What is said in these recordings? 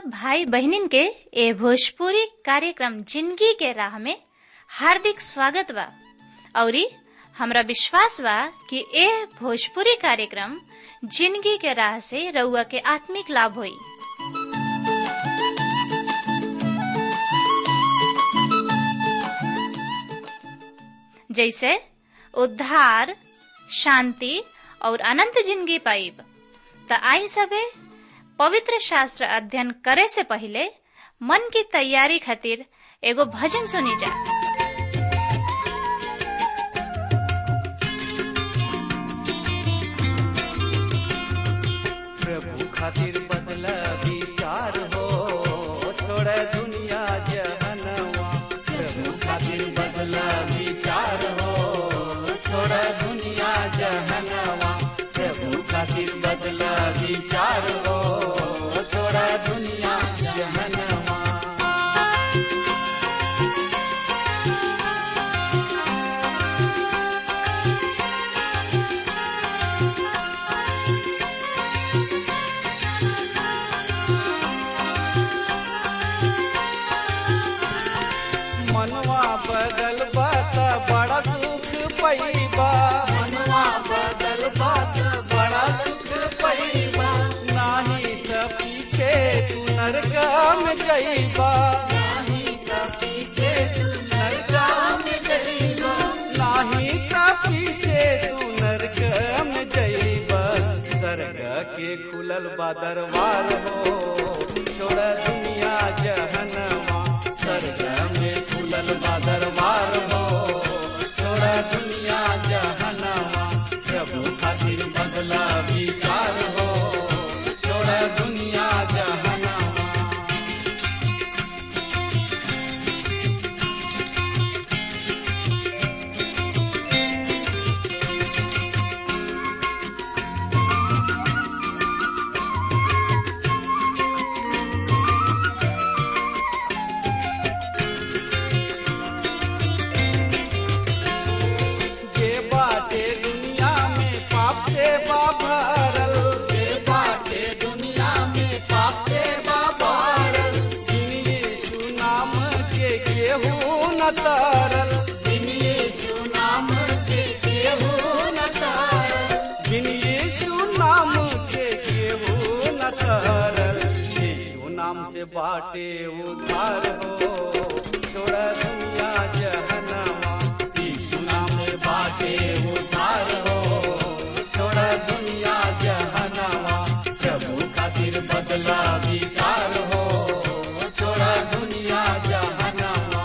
भाई बहनिन के ए भोजपुरी कार्यक्रम जिंदगी के राह में हार्दिक स्वागत बा औरी हमरा विश्वास बा कि ए भोजपुरी कार्यक्रम जिंदगी के राह से रउआ के आत्मिक लाभ होई जैसे उद्धार शांति और अनंत जिंदगी पाइब त आई सबे पवित्र शास्त्र अध्ययन करे से पहले मन की तैयारी खातिर एगो भजन सुनी जा प्रभु खातिर बदला विचार हो छोड़ दुनिया जहनवा प्रभु खातिर बदला विचार हो छोड़ दुनिया जहनवा प्रभु खातिर बदला विचार हो छोड़ दुनिया जहनवा मनवा बदल बात बड़ा सुख पैबा मनवा बदल बात बड़ा सुख पैबा नाही त पीछे तू नरकम जइबा नाही त पीछे तू नरकम जइबा नाही त पीछे तू नरकम जइबा सरग के खुलल बा दरबार हो छोड़ दुनिया जहनवा स्वर्ग में खुलल बा दरबार हो छोड़ा दुनिया जहनवा प्रभु खातिर बदला विचार हो छोड़ा दुनिया जहनवा जे बाटे दुनिया में पाप से बा भरल जे बाटे दुनिया में पाप से बा भरल जिन यीशु नाम के केहू न तरल जिन यीशु नाम के केहू न तरल जिन यीशु नाम के केहू न तरल यीशु नाम से बाटे उद्धार हो छोड़ दुनिया जहनवा यीशु नाम से बाटे उद्धार हो छोड़ दुनिया जहनवा प्रभु खातिर बदला विचार हो छोड़ दुनिया जहनवा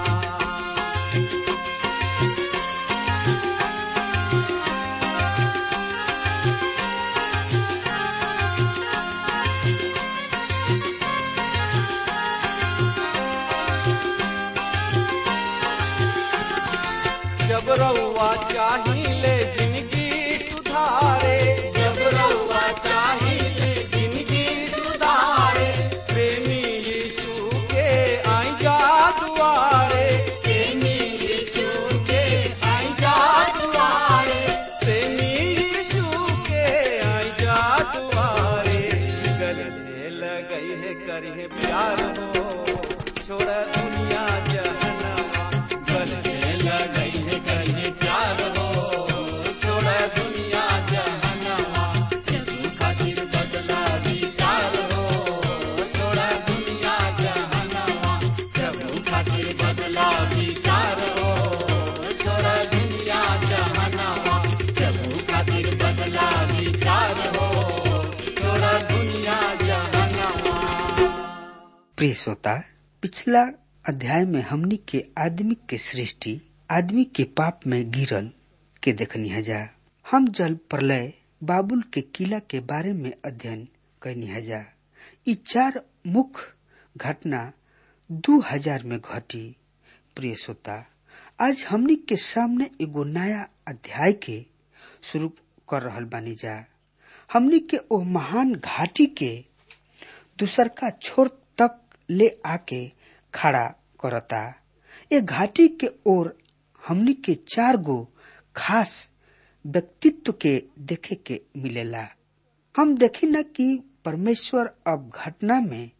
जब रउआ चाहिए जिंदगी सुधारे जब रउआ चाहिए जिंदगी सुधारे प्रेमी यीशु के आई जा दुआरे प्रेमी यीशु के आई जा दुआरे प्रेमी यीशु के आई जा दुआरे गले से लगई है करिए प्यार हो छोड़ दुनिया जहनवा गले से लगई है करिए प्यार हो छोड़ दुनिया जहनवा यीशु खातिर बदला विचार हो छोड़ दुनिया जहनवा प्रभु खातिर बदला विचार हो छोड़ दुनिया जहनवा प्रभु खातिर बदला विचार हो छोड़ दुनिया जहनवा प्रिय श्रोता पिछला अध्याय में हमनी के आदमी के सृष्टि आदमी के पाप में गिरल के देखनी हजा हम जल प्रलय बाबुल के किला के बारे में अध्ययन करनी हजा ई चार मुख्य घटना दू हजार में घटी प्रिय श्रोता आज हमनी के सामने एगो नया अध्याय के शुरू कर रहल बानी जा हमनी के ओ महान घाटी के दूसर का छोर तक ले आके खड़ा करता ये घाटी के ओर हमनी के चार गो खास व्यक्तित्व के देखे के मिलेला हम देखी न कि परमेश्वर अब घटना में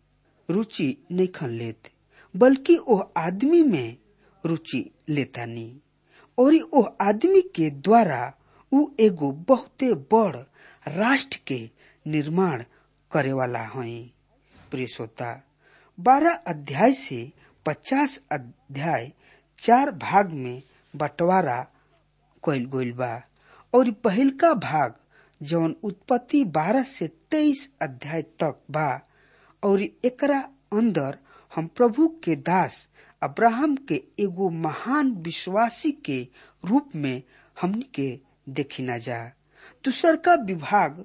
रुचि नहीं लेत बल्कि ओह आदमी में रुचि लेतानी और ओह आदमी के द्वारा उ एगो बहुते बड़ राष्ट्र के निर्माण करे वाला हई प्रिय श्रोता बारह अध्याय से पचास अध्याय चार भाग में बंटवारा कइल गइल बा और पहिलका भाग जौन उत्पत्ति बारह से तेईस अध्याय तक बा और एकरा अंदर हम प्रभु के दास अब्राहम के एगो महान विश्वासी के रूप में हमनी के देखी न जा दूसर का विभाग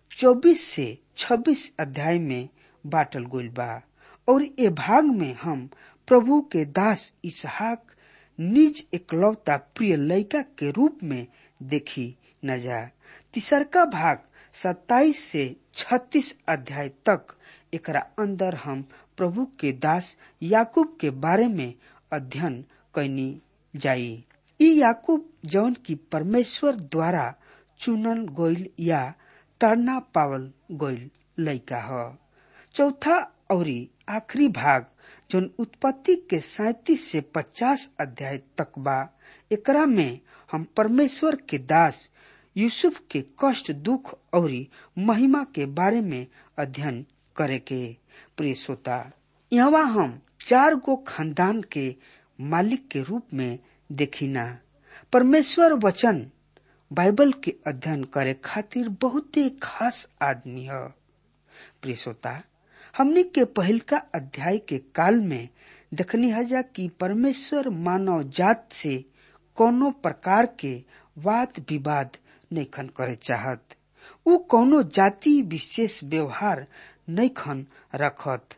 24 से 26 अध्याय में बाटल गइल बा और ए भाग में हम प्रभु के दास इसहाक निज एकलौता प्रिय लड़का के रूप में देखी न जा तीसरका भाग 27 से 36 अध्याय तक एकरा अंदर हम प्रभु के दास याकूब के बारे में अध्ययन कैनी जाई ई याकूब जौन की परमेश्वर द्वारा चुनल गोइल या तरना पावल गोइल लड़का ह चौथा और आखिरी भाग जौन उत्पत्ति के सैतीस से पचास अध्याय तक बा एकरा में हम परमेश्वर के दास यूसुफ के कष्ट दुख और महिमा के बारे में अध्ययन करे के प्रिय श्रोता यहाँ हम चार गो खानदान के मालिक के रूप में देखिना परमेश्वर वचन बाइबल के अध्ययन करे खातिर बहुते खास आदमी है प्रिय श्रोता हमने के पहिलका अध्याय के काल में देखनी हजा कि परमेश्वर मानव जात से कोनो प्रकार के वाद विवाद नहीं खन करे चाहत उ कोनो जाति विशेष व्यवहार नहीं खन रखत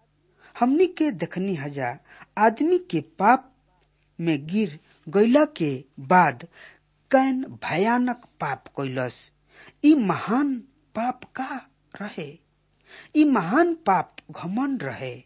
हमनी के देखनी हजा आदमी के पाप में गिर गैला के बाद कैन भयानक पाप कैलस ई महान पाप का रहे ई महान पाप घमंड रहे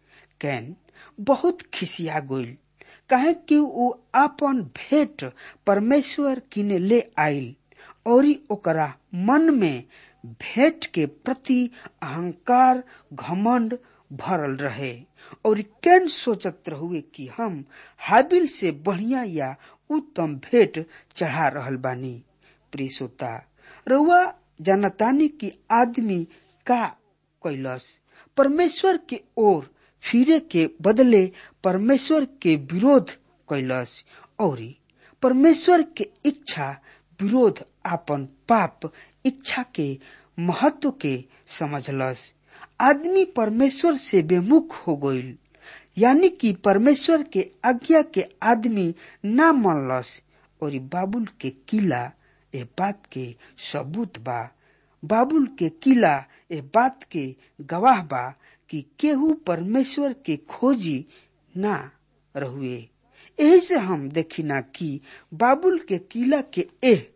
कैन बहुत खिसिया गइल काहे कि उ आपन भेंट परमेश्वर किने ले आइल और ओकरा मन में भेंट के प्रति अहंकार घमंड भरल रहे और कैन सोचत रहुए कि हम हाबिल से बढ़िया या उत्तम भेंट चढ़ा रहल बानी प्रिय श्रोता रउआ जानतानी कि आदमी का कैलस परमेश्वर के ओर फिरे के बदले परमेश्वर के विरोध कैलस और परमेश्वर के इच्छा विरोध आपन पाप इच्छा के महत्व के समझलस आदमी परमेश्वर से बेमुख हो गईल यानी कि परमेश्वर के आज्ञा के आदमी ना मानलस और बाबुल के किला ए बात के सबूत बा बाबुल के किला ए बात के गवाह बा कि केहू परमेश्वर के खोजी ना रहुए यही से हम देखिना कि बाबुल के किला के एह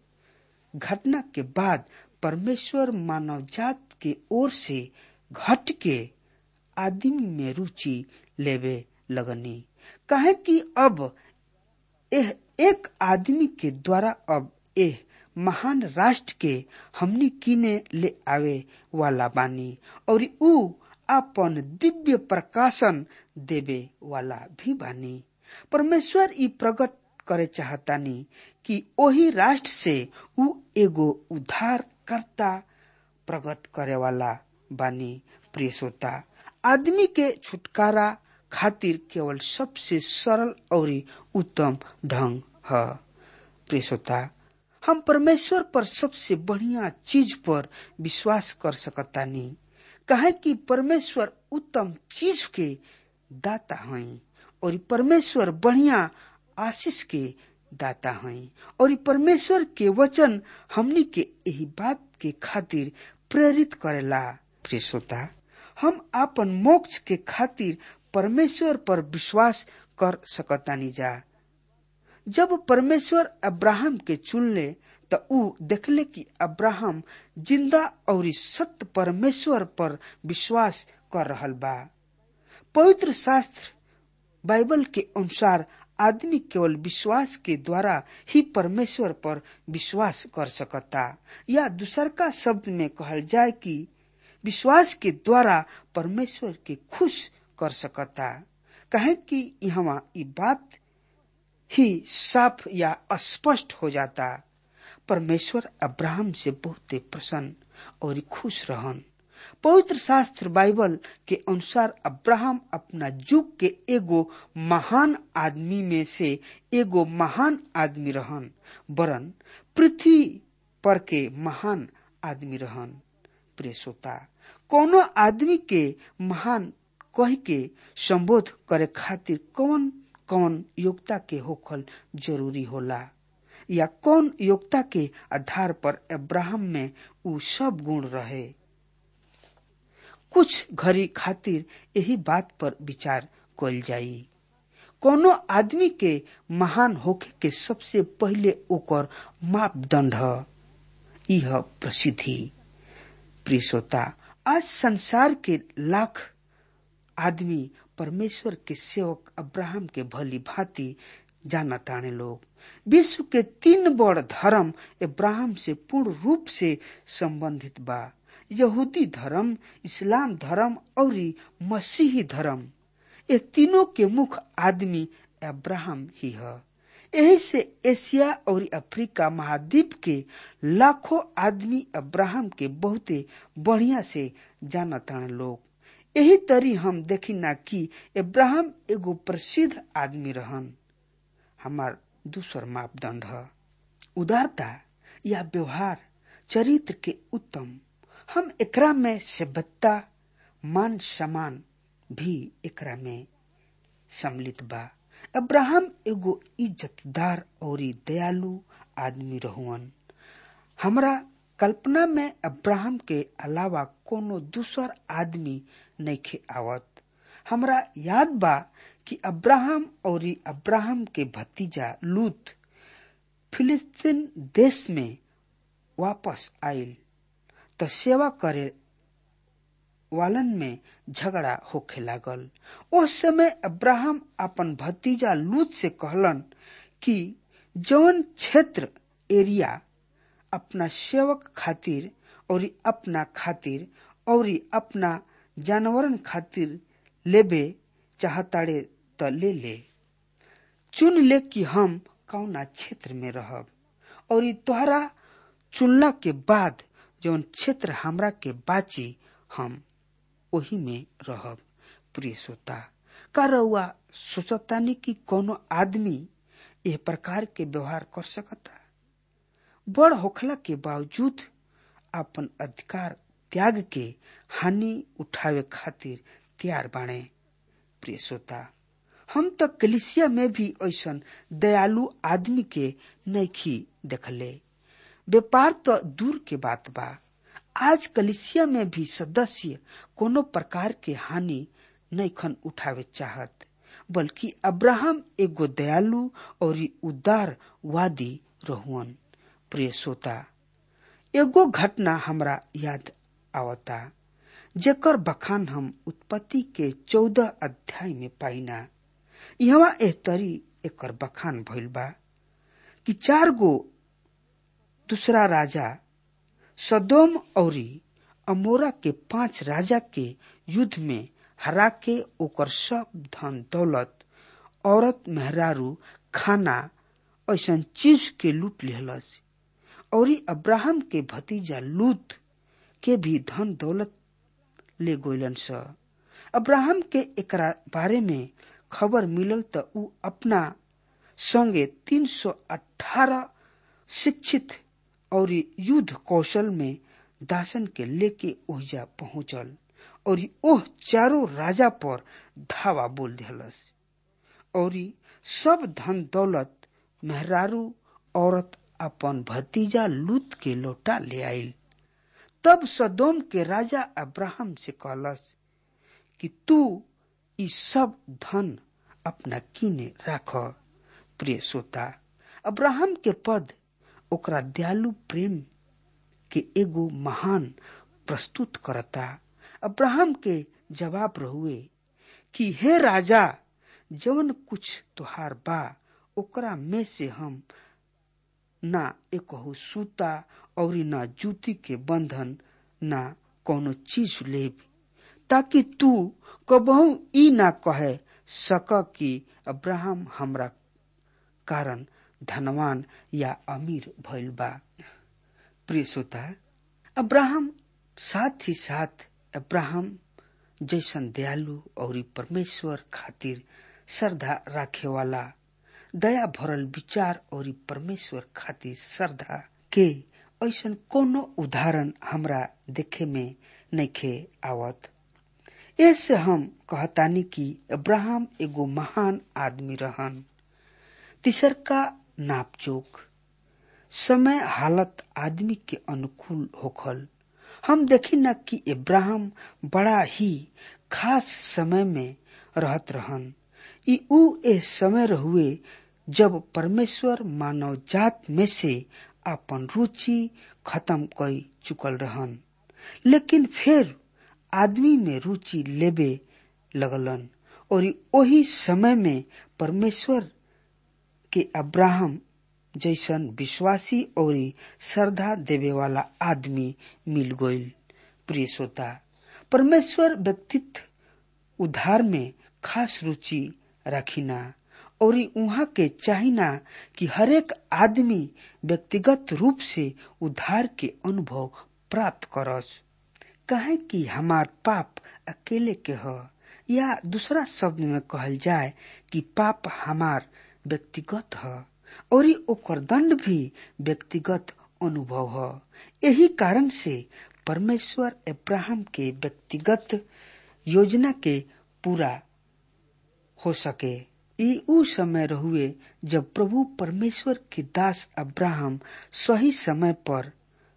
घटना के बाद परमेश्वर मानव जात के ओर से घट के आदमी में रुचि लेवे लगनी कहे कि अब एह एक आदमी के द्वारा अब एह महान राष्ट्र के हमनी किने ले आवे वाला बानी और ऊ अपन दिव्य प्रकाशन देवे वाला भी बानी परमेश्वर ई प्रकट करे चाहतानी कि ओही राष्ट्र से ऊ एगो उद्धारकर्ता प्रकट करे वाला बानी प्रिय श्रोता आदमी के छुटकारा खातिर केवल सबसे सरल और उत्तम ढंग है प्रिय श्रोता हम परमेश्वर पर सबसे बढ़िया चीज पर विश्वास कर सकतानी कहे कि परमेश्वर उत्तम चीज के दाता हैं और परमेश्वर बढ़िया आशीष के दाता हैं और परमेश्वर के वचन हमनी के यही बात के खातिर प्रेरित करेला प्रिय श्रोता हम आपन मोक्ष के खातिर परमेश्वर पर विश्वास कर सकतानी जा जब परमेश्वर अब्राहम के चुनले त ऊ देखले कि अब्राहम जिंदा और सत्य परमेश्वर पर विश्वास कर रहल बा पवित्र शास्त्र बाइबल के अनुसार आदमी केवल विश्वास के द्वारा ही परमेश्वर पर विश्वास कर सकता या दूसर का शब्द में कहल जाए कि विश्वास के द्वारा परमेश्वर के खुश कर सकता कहे कि यहाँ ई बात ही साफ या स्पष्ट हो जाता परमेश्वर अब्राहम से बहुत प्रसन्न और खुश रहन पवित्र शास्त्र बाइबल के अनुसार अब्राहम अपना युग के एगो महान आदमी में से एगो महान आदमी रहन वरन पृथ्वी पर के महान आदमी रहन प्रिय श्रोता कोनो आदमी के महान कह के संबोध करे खातिर कौन कौन योग्यता के होखल जरूरी होला या कौन योग्यता के आधार पर अब्राहम में उ सब गुण रहे कुछ घड़ी खातिर यही बात पर विचार कल जाई कोनो आदमी के महान होखे के सबसे पहले ओकर मापदंड यह प्रसिद्धि प्रिय श्रोता आज संसार के लाख आदमी परमेश्वर के सेवक अब्राहम के भली भांति जानताने लोग विश्व के तीन बड़ धर्म इब्राहिम से पूर्ण रूप से संबंधित बा यहूदी धर्म इस्लाम धर्म और मसीही धर्म ये तीनों के मुख्य आदमी अब्राहम ही है यही से एशिया और अफ्रीका महाद्वीप के लाखों आदमी अब्राहम के बहुते बढ़िया से जानता लोग यही तरी हम देखी ना कि इब्राहिम एगो प्रसिद्ध आदमी रहन हमार दूसर मापदंड है उदारता या व्यवहार चरित्र के उत्तम हम एकरा में सभ्यता मान सम्मान भी एकरा में सम्मिलित बा अब्राहम एगो इज्जतदार और दयालु आदमी रहुअन हमरा कल्पना में अब्राहम के अलावा कोनो दूसर आदमी नइखे आवत हमरा याद बा कि अब्राहम और अब्राहम के भतीजा लूत फिलिस्तीन देश में वापस आयल तो सेवा करे वालन में झगड़ा होखे लागल उस समय अब्राहम अपन भतीजा लूत से कहलन कि जौन क्षेत्र एरिया अपना सेवक खातिर और अपना खातिर और अपना जानवरन खातिर लेबे चाहताड़े त ले ले चुन ले कि हम कौना क्षेत्र में रहब और तोहरा चुनला के बाद जौन क्षेत्र हमरा के बाची हम वही में रहब प्रिय श्रोता का रउआ सोचतानी कि कोनो आदमी एह प्रकार के व्यवहार कर सकता बड़ होखला के बावजूद अपन अधिकार त्याग के हानि उठावे खातिर तैयार बाणे प्रिय श्रोता हम तो कलिसिया में भी ऐसा दयालु आदमी के नैखी देखले व्यापार तो दूर के बात बा आज कलिसिया में भी सदस्य कोनो प्रकार के हानि नैखन उठावे चाहत बल्कि अब्राहम एगो दयालु और उदार वादी रहुअन प्रिय श्रोता एगो घटना हमरा याद आवता जेकर बखान हम उत्पत्ति के चौदह अध्याय में पाइना यहाँ एह तरी एकर बखान भइल बा कि चार गो दूसरा राजा सदोम औरी अमोरा के पांच राजा के युद्ध में हरा के ओकर सब धन दौलत औरत मेहरारू खाना ऐसा चीज के लूट लिहलस और अब्राहम के भतीजा लूत के भी धन दौलत ले गोलन स अब्राहम के एकरा बारे में खबर मिलल त उ अपना संगे 318 शिक्षित और युद्ध कौशल में दासन के लेके ओहिजा पहुंचल और ओह चारों राजा पर धावा बोल दिलस और सब धन दौलत मेहरारू औरत अपन भतीजा लूत के लौटा ले आयल तब सदोम के राजा अब्राहम से कहलस कि तू ई सब धन अपना किने राख प्रिय श्रोता अब्राहम के पद ओकरा दयालु प्रेम के एगो महान प्रस्तुत करता अब्राहम के जवाब रहुए कि हे राजा जवन कुछ तुहार बा ओकरा में से हम ना एकहु सूता और ना जूती के बंधन ना कोनो चीज लेब ताकि तू कबहू ई ना कहे सक कि अब्राहम हमरा कारण धनवान या अमीर भइल बा प्रिय श्रोता अब्राहम साथ ही साथ अब्राहम जैसन दयालु और परमेश्वर खातिर श्रद्धा राखे वाला दया भरल विचार और परमेश्वर खातिर श्रद्धा के ऐसन कोनो उदाहरण हमरा देखे में नइखे आवत ऐसे हम कहतानी कि अब्राहम एगो महान आदमी रहन तीसर का नापचोक समय हालत आदमी के अनुकूल होखल हम देखी न कि इब्राहिम बड़ा ही खास समय में रहत रहन ई ऊ ए समय रहुए जब परमेश्वर मानव जात में से अपन रुचि खत्म कई चुकल रहन लेकिन फिर आदमी में रुचि लेबे लगलन और वही समय में परमेश्वर के अब्राहम जैसन विश्वासी और श्रद्धा देवे वाला आदमी मिल गईल प्रिय श्रोता परमेश्वर व्यक्तित्व उद्धार में खास रुचि रखिना और उहाँ के चाहिना कि हरेक आदमी व्यक्तिगत रूप से उद्धार के अनुभव प्राप्त करस कहे कि हमार पाप अकेले के ह या दूसरा शब्द में कहल जाए कि पाप हमार व्यक्तिगत ह और ओकर दंड भी व्यक्तिगत अनुभव ह यही कारण से परमेश्वर अब्राहम के व्यक्तिगत योजना के पूरा हो सके ई ऊ समय रहुए जब प्रभु परमेश्वर के दास अब्राहम सही समय पर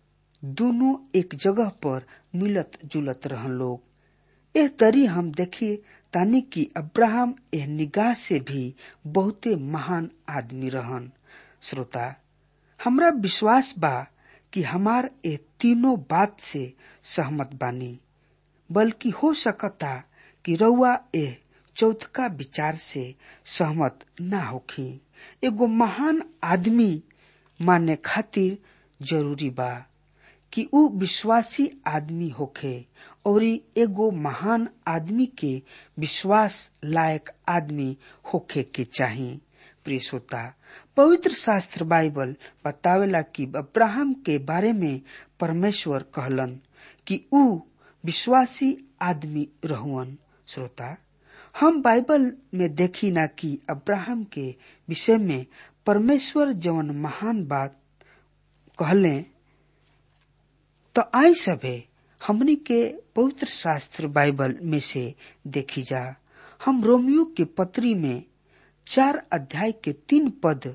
दोनों एक जगह पर मिलत जुलत रहन लोग एह तरी हम देखिए तानी कि अब्राहम एह निगाह से भी बहुते महान आदमी रहन श्रोता हमरा विश्वास बा कि हमार ए तीनों बात से सहमत बानी बल्कि हो सकता कि रउआ एह चौथका विचार से सहमत ना होखी एगो महान आदमी माने खातिर जरूरी बा कि ऊ विश्वासी आदमी होखे और एगो महान आदमी के विश्वास लायक आदमी होखे के चाही प्रिय श्रोता पवित्र शास्त्र बाइबल बतावेला कि अब्राहम के बारे में परमेश्वर कहलन कि ऊ विश्वासी आदमी रहुअन श्रोता हम बाइबल में देखी ना कि अब्राहम के विषय में परमेश्वर जवन महान बात कहले तो आई सभे हमनी के पवित्र शास्त्र बाइबल में से देखी जा हम रोमियो के पत्री में चार अध्याय के तीन पद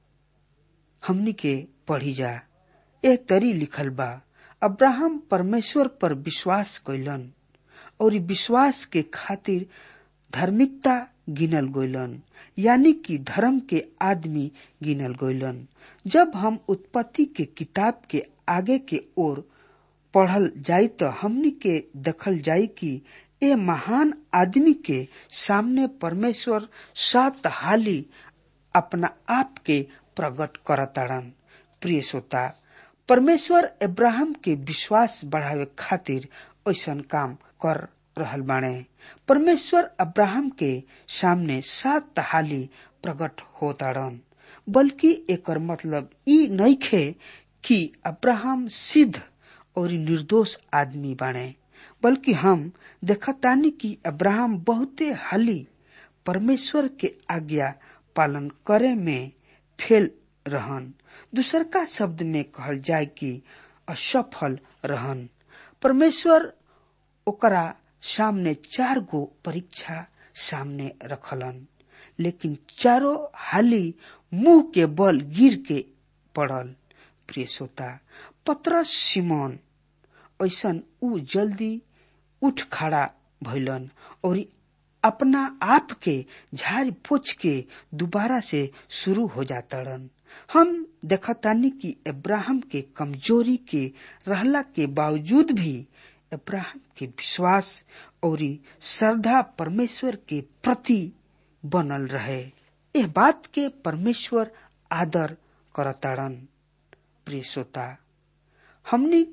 हमनी के पढ़ी जा ए तरी लिखल बा अब्राहम परमेश्वर पर विश्वास कैलन और विश्वास के खातिर धार्मिकता गिनल गइलन यानी कि धर्म के आदमी गिनल गइलन जब हम उत्पत्ति के किताब के आगे के ओर पढ़ल जाई तो हमनी के देखल जाई कि ए महान आदमी के सामने परमेश्वर सात हाली अपना आप के प्रकट करताड़न प्रिय श्रोता परमेश्वर इब्राहिम के विश्वास बढ़ावे खातिर ऐसा काम कर रहल बाणे परमेश्वर अब्राहम के सामने सात हाली प्रकट होताड़न बल्कि एकर मतलब ई नइखे कि अब्राहम सिद्ध और निर्दोष आदमी बाणे बल्कि हम देखतानी कि अब्राहम बहुते हाली परमेश्वर के आज्ञा पालन करे में फेल रहन दूसर का शब्द में कहल जाए कि असफल रहन परमेश्वर ओकरा सामने चार गो परीक्षा सामने रखलन लेकिन चारों हाली मुंह के बल गिर के पड़ल प्रिय श्रोता पत्रस सिमोन ऐसन ऊ जल्दी उठ खड़ा भइलन और अपना आप के झाड़ पोछ के दोबारा से शुरू हो जातड़न हम देखतानी कि इब्राहिम के कमजोरी के रहला के बावजूद भी इब्राहिम के विश्वास और श्रद्धा परमेश्वर के प्रति बनल रहे यह बात के परमेश्वर आदर करताड़न प्रिय श्रोता हमनी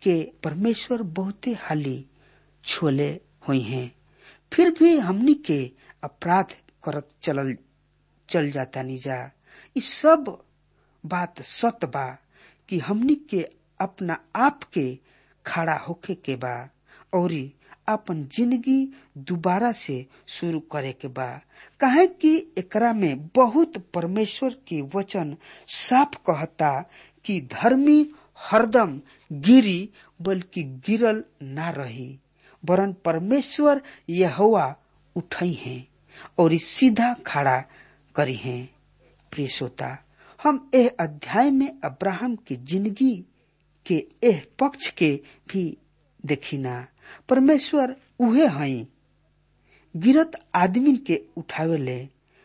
के परमेश्वर बहुते हाली छोले हुई हैं फिर भी हमनी के अपराध करत चलल चल जाता निजा इ सब बात सत बा कि हमनी के अपना आप के खड़ा होके के बा और अपन जिंदगी दोबारा से शुरू करे के बा काहे कि एकरा में बहुत परमेश्वर के वचन साफ कहता कि धर्मी हरदम गिरी बल्कि गिरल ना रही वरन परमेश्वर यहोवा उठई हैं और सीधा खड़ा करी हैं प्रिय श्रोता हम एह अध्याय में अब्राहम की जिंदगी के एह पक्ष के भी देखिना परमेश्वर उहे हई गिरत आदमी के उठावे ले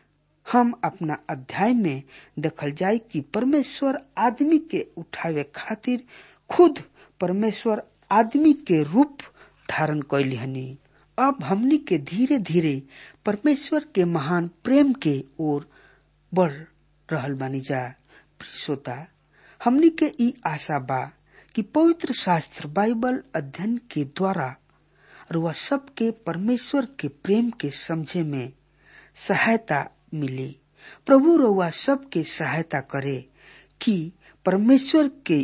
हम अपना अध्याय में देखल जाय कि परमेश्वर आदमी के उठावे खातिर खुद परमेश्वर आदमी के रूप धारण कैली हनी अब हमनी के धीरे धीरे परमेश्वर के महान प्रेम के ओर बढ़ रहल बानी जा श्रोता हमनी के ई आशा बा कि पवित्र शास्त्र बाइबल अध्ययन के द्वारा रुआ सबके परमेश्वर के प्रेम के समझे में सहायता मिली प्रभु रुआ सबके सहायता करे कि परमेश्वर के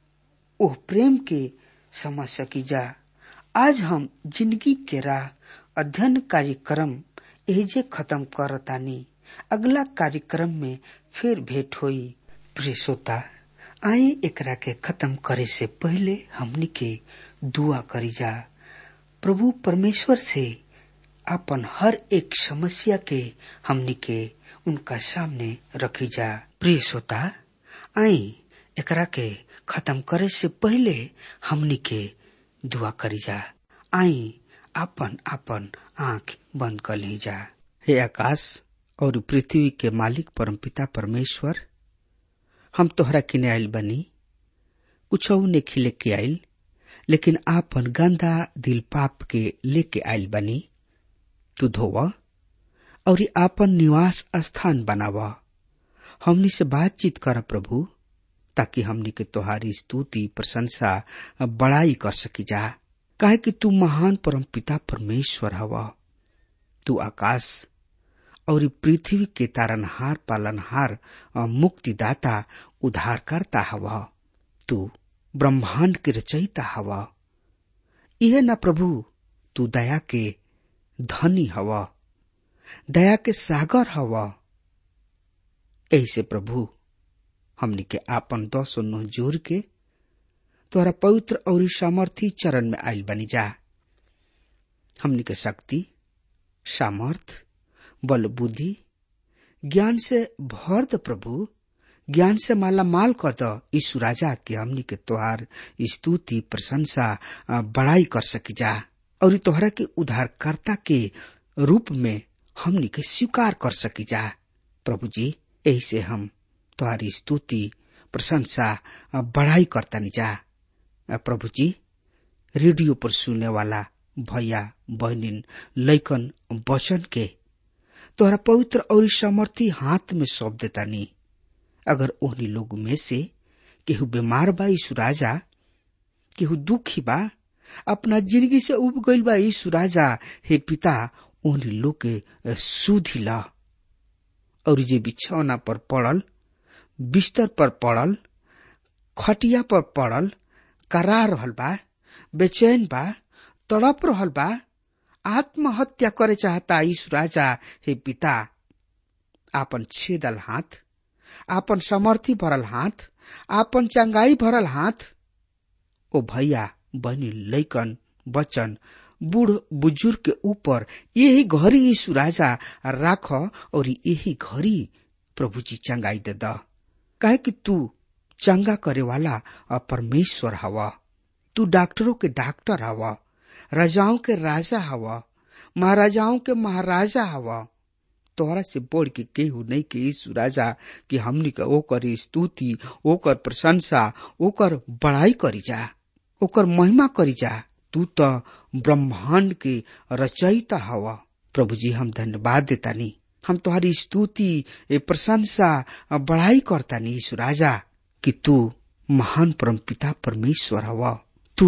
ओह प्रेम के समझ सकी जा आज हम जिंदगी के राह अध्ययन कार्यक्रम एजे खत्म करतानी अगला कार्यक्रम में फिर भेंट होई प्रिय श्रोता आई एकरा के खत्म करे से पहले हमनी के दुआ करी जा प्रभु परमेश्वर से अपन हर एक समस्या के हमनी के उनका सामने रखी जा प्रिय श्रोता आई एकरा के खत्म करे से पहले हमनी के दुआ करी जा आई अपन अपन आंख बंद कर ली जा हे आकाश और पृथ्वी के मालिक परमपिता परमेश्वर हम तोहरा किने आयल बनी कुछ नहीं लेके आयल लेकिन आपन गंदा दिल पाप के लेके आयल बनी तू धोव और आपन निवास स्थान बनाव हमनी से बातचीत कर प्रभु ताकि हमनी के तोहारी स्तुति प्रशंसा बड़ाई कर सकी जा काहे कि तू महान परम पिता परमेश्वर हवा तू आकाश और पृथ्वी के तारनहार पालनहार मुक्तिदाता उद्धारकर्ता हवा तू ब्रह्मांड के रचयिता हवा यह न प्रभु तू दया के धनी हवा दया के सागर हवा ऐसे प्रभु हमनी के आपन दस नोह जोर के तोरा पवित्र और सामर्थी चरण में आयल बनी जा हमनी के शक्ति सामर्थ बल बुद्धि ज्ञान से भर द प्रभु ज्ञान से माला माल क द यीशु राजा के हमनी के तोहार स्तुति प्रशंसा बड़ाई कर सकी जा और तोहरा के उद्धारकर्ता के रूप में हमनी के स्वीकार कर सकी जा प्रभु जी यही से हम तोहारी स्तुति प्रशंसा बड़ाई करता जा प्रभु जी रेडियो पर सुनने वाला भैया बहनिन लैकन वचन के तोहरा पवित्र और समर्थी हाथ में सौंप देता नी अगर ओहनी लोग में से केहू बीमार बा यीशु राजा केहू दुखी बा अपना जिंदगी से उब गईल बा यीशु राजा हे पिता ओहनी लोग के सुधी ला और जे बिछौना पर पड़ल बिस्तर पर पड़ल खटिया पर पड़ल करा रहल बा बेचैन बा तड़प रहल बा आत्महत्या करे चाहता यीशु राजा हे पिता आपन छेदल हाथ आपन समर्थी भरल हाथ आपन चंगाई भरल हाथ ओ भैया बहनी लैकन बचन बूढ़ बुजुर्ग के ऊपर यही घड़ी यीशु राजा राख और यही घड़ी प्रभु जी चंगाई दे द काहे कि तू चंगा करे वाला परमेश्वर हवा तू डॉक्टरों के डॉक्टर हवा राजाओं के राजा हवा महाराजाओं के महाराजा हवा तोहरा से बढ़ के केहू नहीं के यीशु राजा कि हमनी के ओकर स्तुति ओकर प्रशंसा ओकर बड़ाई करी जा ओकर महिमा करी जा तू तो ब्रह्मांड के रचयिता हवा प्रभु जी हम धन्यवाद देतानी हम तुम्हारी स्तुति प्रशंसा बड़ाई करतानी यीशु राजा कि तू महान परम पिता परमेश्वर हवा तू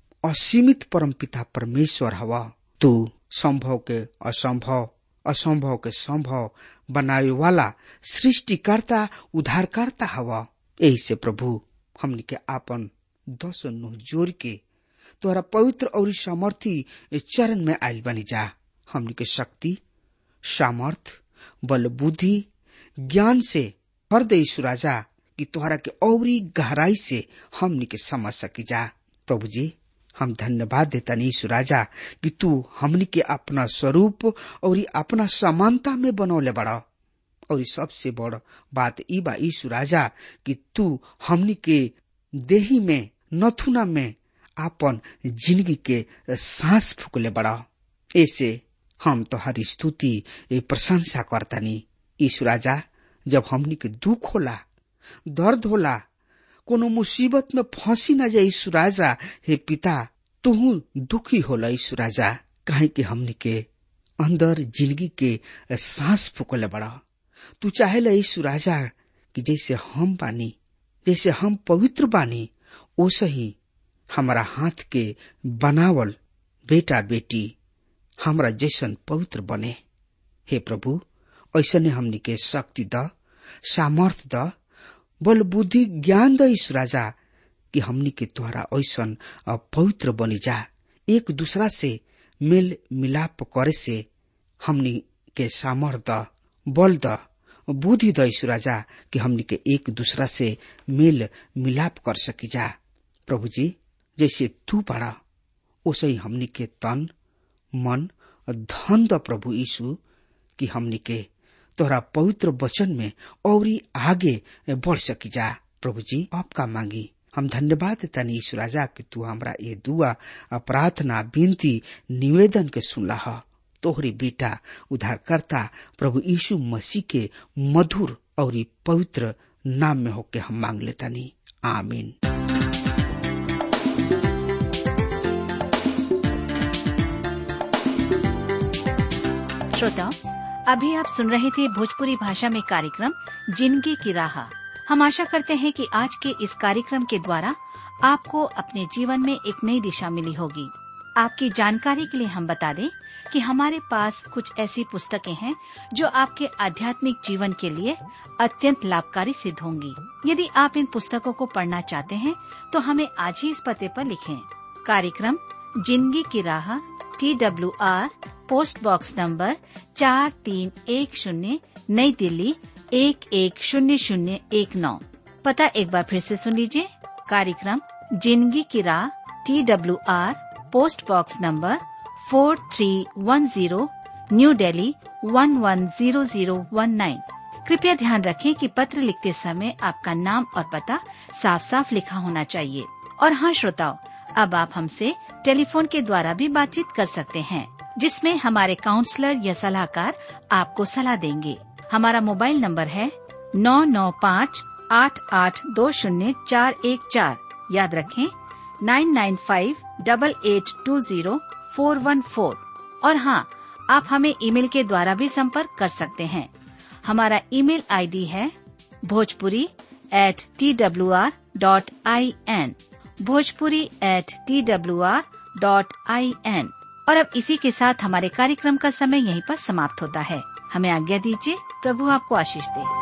असीमित परमपिता परमेश्वर हवा तू संभव के असंभव असंभव के संभव बनावे वाला सृष्टिकर्ता उद्धारकर्ता हवा यही से प्रभु हमनी के आपन दस नुह जोड़ के तोहरा पवित्र और सामर्थी चरण में आयल बनी जा हमनी के शक्ति सामर्थ बल बुद्धि ज्ञान से हर दे राजा कि तोहरा के औरी गहराई से हमनी के समझ सकी जा प्रभु जी हम धन्यवाद देता नीशु राजा कि तू हमनी के अपना स्वरूप और अपना समानता में बनौले बड़ा और सबसे बड़ बात ई बा ईशु राजा कि तू हमनी के देही में नथुना में आपन जिंदगी के सांस फूकले बड़ा ऐसे हम तो हर स्तुति प्रशंसा करतानी ईशु राजा जब हमनी के दुख होला दर्द होला कोनो मुसीबत में फंसी न जाए ईशु राजा हे पिता तुहू दुखी होला ईशु राजा काहे कि हमनी के अंदर जिंदगी के सांस फूकले बड़ा तू चाहेला ईशु राजा कि जैसे हम बानी जैसे हम पवित्र बानी ओसे ही हमारा हाथ के बनावल बेटा बेटी हमरा जैसन पवित्र बने हे प्रभु ऐसने हमनी के शक्ति द सामर्थ द बल बुद्धि ज्ञान द ईश राजा कि हमनी के द्वारा ऐसन पवित्र बनी जा एक दूसरा से मेल मिलाप करे से हमनी के सामर्थ द बल द बुद्धि द ईश राजा कि हमनी के एक दूसरा से मेल मिलाप कर सकी जा प्रभु जी जैसे तू बड़ा ओसे ही हमनी के तन मन धन द प्रभु यीशु कि हमनी के तोहरा पवित्र वचन में और आगे बढ़ सकी जा प्रभु जी आपका मांगी हम धन्यवाद देता ईश्वर राजा कि तू हमरा ये दुआ प्रार्थना विनती निवेदन के सुनला तोहरी बेटा उद्धारकर्ता प्रभु यीशु मसीह के मधुर और पवित्र नाम में होके हम मांग लेता नी आमीन श्रोताओं अभी आप सुन रहे थे भोजपुरी भाषा में कार्यक्रम जिंदगी की राह हम आशा करते हैं कि आज के इस कार्यक्रम के द्वारा आपको अपने जीवन में एक नई दिशा मिली होगी आपकी जानकारी के लिए हम बता दें कि हमारे पास कुछ ऐसी पुस्तकें हैं जो आपके आध्यात्मिक जीवन के लिए अत्यंत लाभकारी सिद्ध होंगी यदि आप इन पुस्तकों को पढ़ना चाहते हैं तो हमें आज ही इस पते पर लिखें कार्यक्रम जिंदगी की राह T W R post box number चार तीन एक शून्य नई दिल्ली एक एक शून्य शून्य एक नौ पता एक बार फिर से सुन लीजिए कार्यक्रम जिंदगी की राह T W R post box number four three one zero new Delhi one one zero zero one nine कृपया ध्यान रखें कि पत्र लिखते समय आपका नाम और पता साफ साफ लिखा होना चाहिए और हाँ श्रोताओं अब आप हमसे टेलीफोन के द्वारा भी बातचीत कर सकते हैं जिसमें हमारे काउंसलर या सलाहकार आपको सलाह देंगे हमारा मोबाइल नंबर है नौ नौ पाँच आठ आठ दो शून्य चार एक चार याद रखें nine nine five double eight two zero four one four और हाँ आप हमें ईमेल के द्वारा भी संपर्क कर सकते हैं हमारा ईमेल आईडी है Bhojpuri at T W R dot I N Bhojpuri at T W R dot I N और अब इसी के साथ हमारे कार्यक्रम का समय यहीं पर समाप्त होता है हमें आज्ञा दीजिए प्रभु आपको आशीष दे